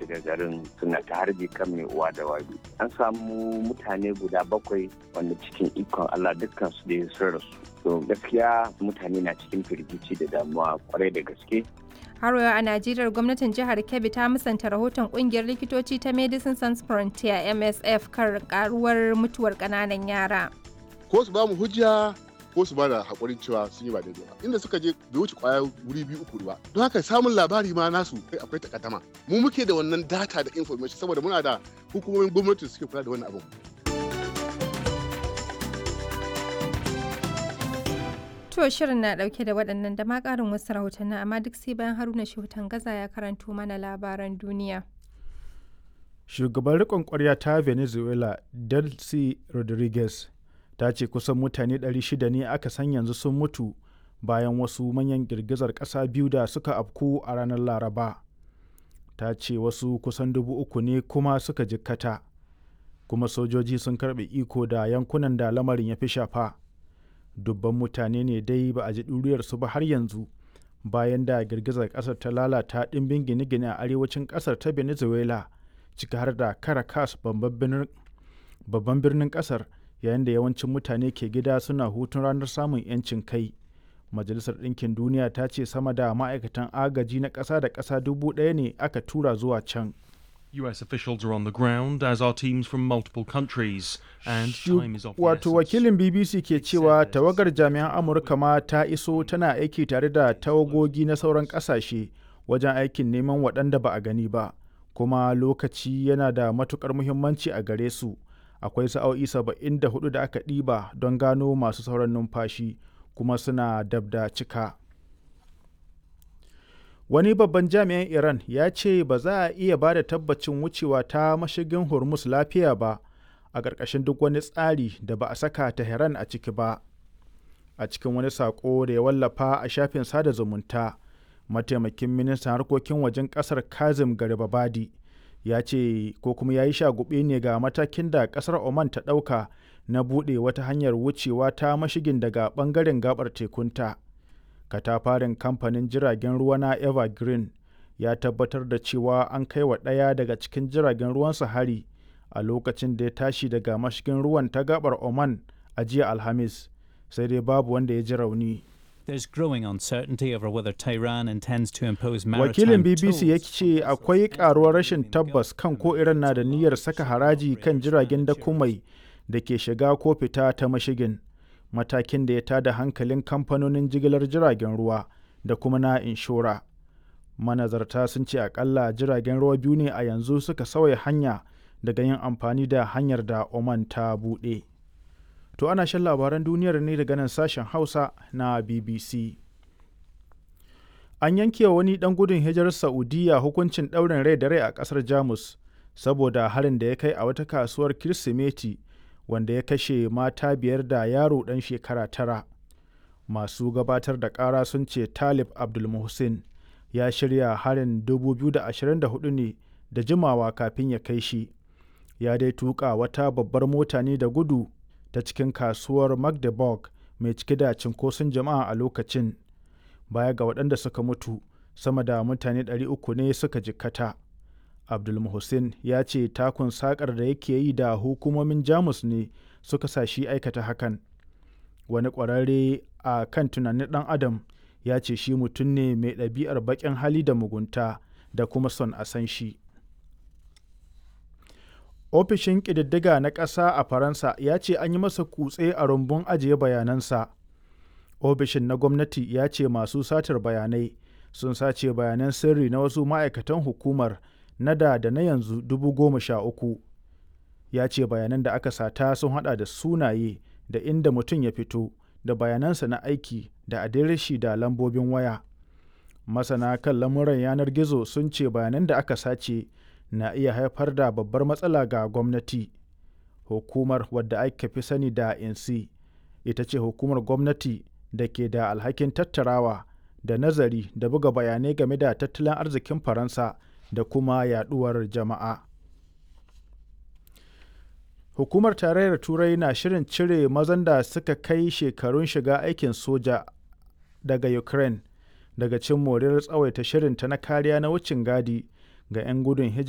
daga garin suna ta harbi kan mai uwa da wabi an samu mutane guda bakwai wanda cikin ikon allah dukkan su da sun rasu to gaskiya mutane na cikin firgici da damuwa kwarai da gaske har yau a najeriya gwamnatin jihar kebbi ta musanta rahoton kungiyar likitoci ta medicine sans frontier msf kan karuwar mutuwar kananan yara ko su ba mu hujja ko su ba da haƙurin cewa sun yi ba daidai ba inda suka je bai wuce kwaya wuri biyu uku ba don haka samun labari ma nasu kai akwai takaddama mu muke da wannan data da information saboda muna da hukumomin gwamnati suke kula da wannan abin To shirin na dauke da waɗannan da ma ƙarin wasu rahotanni amma duk sai bayan Haruna Shehutan Gaza ya karanto mana labaran duniya. Shugaban riƙon ƙwarya ta Venezuela, Delcy Rodriguez, ta ce kusan mutane 600 ne aka san yanzu sun mutu bayan wasu manyan girgizar ƙasa biyu da suka afku a ranar Laraba. Ta ce wasu kusan dubu uku ne kuma suka jikkata, kuma sojoji sun karɓe iko da yankunan da lamarin ya fi shafa. dubban mutane ne dai ba a ji ɗuriyarsu ba har yanzu bayan da girgizar ƙasar ta lalata ɗimbin gine-gine a arewacin ƙasar ta venezuela ciki har da caracas babban birnin ƙasar yayin da yawancin mutane ke gida suna hutun ranar samun 'yancin kai majalisar ɗinkin duniya ta ce sama da ma'aikatan agaji na ƙasa da ƙasa dubu ɗaya ne aka tura zuwa can US officials are on the ground, as are teams from multiple countries, and time is of the Wato wakilin BBC ke cewa tawagar jami'an Amurka ma ta iso tana aiki tare da tawagogi na sauran ƙasashe wajen aikin neman waɗanda ba a gani ba, kuma lokaci yana da matukar muhimmanci a gare su. Akwai sa'o'i saba'in da hudu da aka ɗiba don gano masu sauran numfashi, kuma suna dab da cika. wani babban jami'in iran ya ce ba za a iya ba da tabbacin wucewa ta mashigin hormuz lafiya ba a ƙarƙashin duk wani tsari da ba a saka tehran a ciki ba a cikin wani saƙo da ya wallafa a shafin sada zumunta mataimakin ministan harkokin wajen ƙasar kazim garibabadi ya ce ko kuma ya yi shagube ne ga matakin da ƙasar oman ta ɗauka na buɗe wata hanyar wucewa ta mashigin daga ɓangaren gabar tekunta. katafarin kamfanin jiragen ruwa na evergreen ya tabbatar da cewa an kai wa ɗaya daga cikin jiragen ruwansa hari a lokacin da ya tashi daga mashigin ruwan ta gabar oman a jiya alhamis sai dai babu wanda ya ji rauni There's growing uncertainty over whether Tehran intends to impose wakilin maritime bbc ya ce akwai karuwar rashin tabbas kan ko iran na da niyyar saka haraji kan jiragen dakumai da ke shiga ko fita ta mashigin matakin da ya tada hankalin kamfanonin jigilar jiragen ruwa da kuma na inshora manazarta sun ce akalla jiragen ruwa biyu ne a yanzu suka sauya hanya daga yin amfani da hanyar da oman ta buɗe to ana shan labaran duniyar ne daga nan sashen hausa na bbc an yanke wani dan gudun hijirar saudiya hukuncin ɗaurin rai da rai a ƙasar jamus saboda harin da ya kai a wata kasuwar kirsimeti wanda ya kashe mata biyar da yaro ɗan shekara tara masu gabatar da ƙara sun ce talib abdulmuhsin ya shirya harin 2024 ne da jimawa kafin ya kai shi ya dai tuka wata babbar mota ne da gudu ta cikin kasuwar magdeburg mai cike da cinkoson jama'a a lokacin baya ga waɗanda suka mutu sama da mutane 300 ne suka jikkata. abdulmuhsin ya ce takun sakar da yake yi da hukumomin jamus ne suka sa shi aikata hakan wani ƙwararre a kan tunanin ɗan adam ya ce shi mutum ne mai ɗabi'ar baƙin hali da mugunta da kuma son a san shi ofishin ƙididdiga na ƙasa a faransa ya ce an yi masa kutse a rumbun ajiye bayanansa ofishin na gwamnati ya ce masu satar bayanai sun sace bayanan sirri na wasu ma'aikatan hukumar na da da na yanzu dubu goma sha uku ya ce bayanan da aka sata sun hada da sunaye da inda mutum ya fito da bayanansa na aiki da adireshi da lambobin waya masana kan lamuran yanar gizo sun ce bayanan da aka sace na iya haifar da babbar matsala ga gwamnati hukumar wadda aka fi sani da insi ita ce hukumar gwamnati da ke da alhakin tattarawa da nazari da buga bayanai game da tattalin arzikin faransa da kuma yaduwar jama'a. Hukumar Tarayyar Turai na shirin cire mazan da suka kai shekarun shiga aikin soja daga Ukraine daga cin moriyar tsawaita shirinta na kariya na wucin gadi ga 'yan gudun hijira.